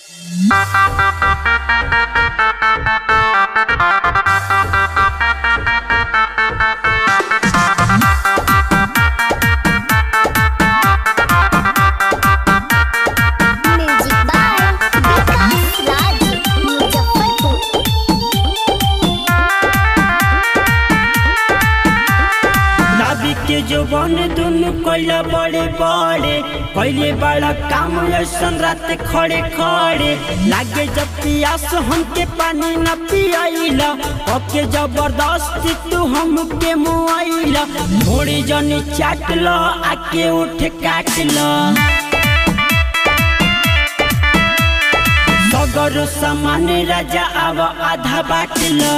music by Vikas Raj Muzaffarpur नाभी के जो बन दुनु कोइला बड़े बड़े पहले बड़ा काम ऐसन रात खड़े खड़े लागे जब पियास हमके पानी न पियाइला ओके जबरदस्ती तू हमके मुआइला थोड़ी जनी चाट लो आके उठ काट लो सगर सामान राजा आव आधा बाट लो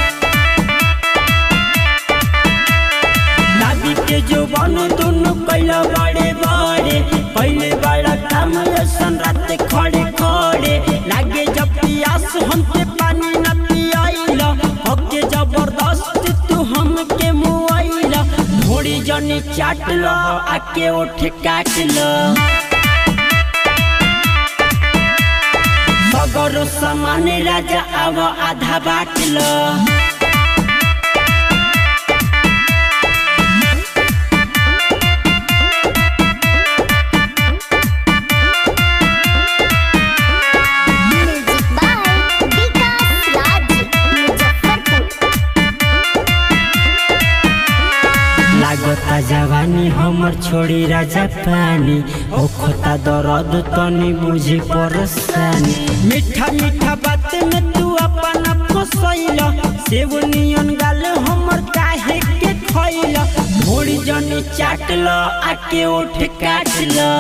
नाभी के जो बन दोनों कैला बड़े बड़े पहले बड़ा काम ऐसन रात खड़े खड़े लागे जब पियास हमके पानी न पियाइला ओके जबरदस्त तू हमके मुआइला थोड़ी जनी चाट लो आके उठ काट लो सगर सामान राजा आव आधा बाट लो म्यूजिक बाय विकास राज मुजफ्फरपुर लागता जवानी हमर छोड़ी राजा पानी ओखता दर्द तनी बुझी परेशानी मीठा मीठा बात में तू अपना फसैला सेव नियन गाल हमर काहे के खैला थोड़ी जनी चाट ल आके उठ काट ल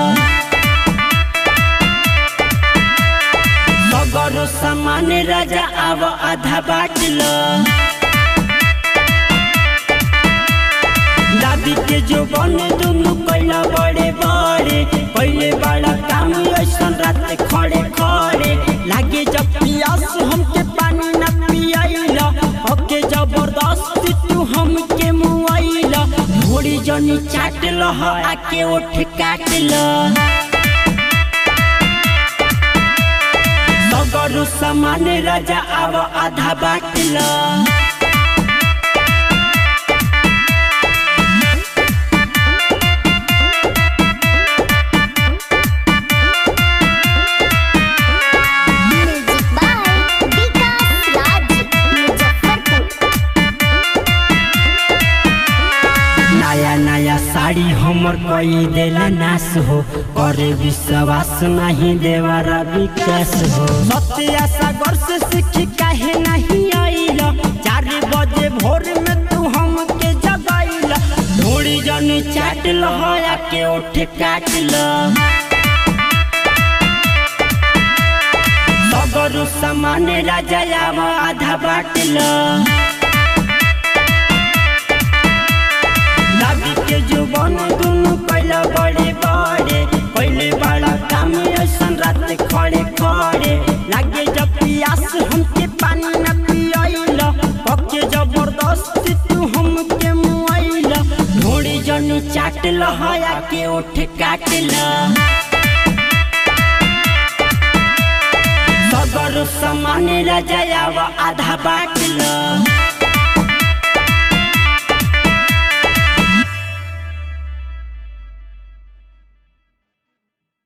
सगर सामान राजा आव आधा बाट ल दादी के जो बन दुनु कैला बड़े बड़े पहले बड़ा काम ऐसन रात खड़े खड़े लागे जब पियास हमके पानी न पियाइला ओके जबरदस्ती तू हमके मुआइला थोड़ी जनी चाट ल आके उठ काट ल सगरु सामान राजा आव आधा बाट ल म्यूजिक बाय विकास राज मुजफ्फरपुर नया नया साड़ी हमर कोई देला नाश हो करे विश्वास नहीं देवारा विकास हो सत्या सागर से सीखी काहे नहीं आइला चार बजे भोर में तू हमके जगाइला थोड़ी जनी चाट लहया के उठ काट ल सगरु सामान राजा आव आधा बाट ल दादी के जुबान दुनु पहला बड़े बड़े पहले बड़ा काम ऐसन रात खड़े खड़े लागे जब पियास हमके पानी न पियाइला पके जबरदस्ती तू हमके मुआइला थोड़ी जनी चाट लहया के उठ काट ल सगर सामान राजा आव आधा बाट ल